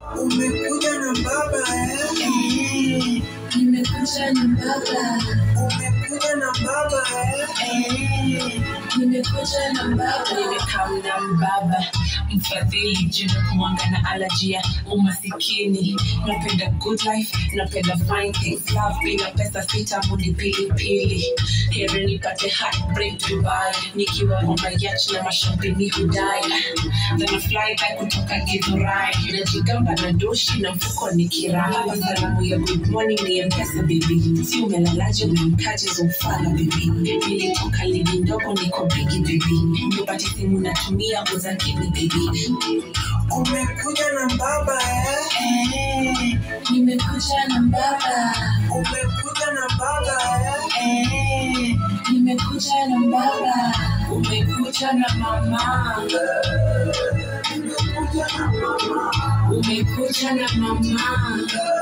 Umekuja na baba eh? Eh, nimekuja na baba. Umekuja na baba eh? Eh, nimekuja na baba. nimekaa na mbaba mfadhili jina kumwanga na alajia umasikini napenda good life napenda fine things love bila pesa sitamudi pilipili heri nipate heartbreak dubai nikiwa on my yacht na mashampini hudai then I fly back kutoka githurai najigamba na doshi na mfuko ni kirai hapa salamu ya good morning ni mpesa bibi si umelalaje umemkaje zomfala bibi nilitoka ligi ndogo niko bigi bibi nipate simu natumia uzakini bibi Umekuja na baba eh? Eh, nimekuja na baba. Umekuja na baba eh? Eh, nimekuja na baba. umekuja na mama Umekuja na mama. umekuja na mama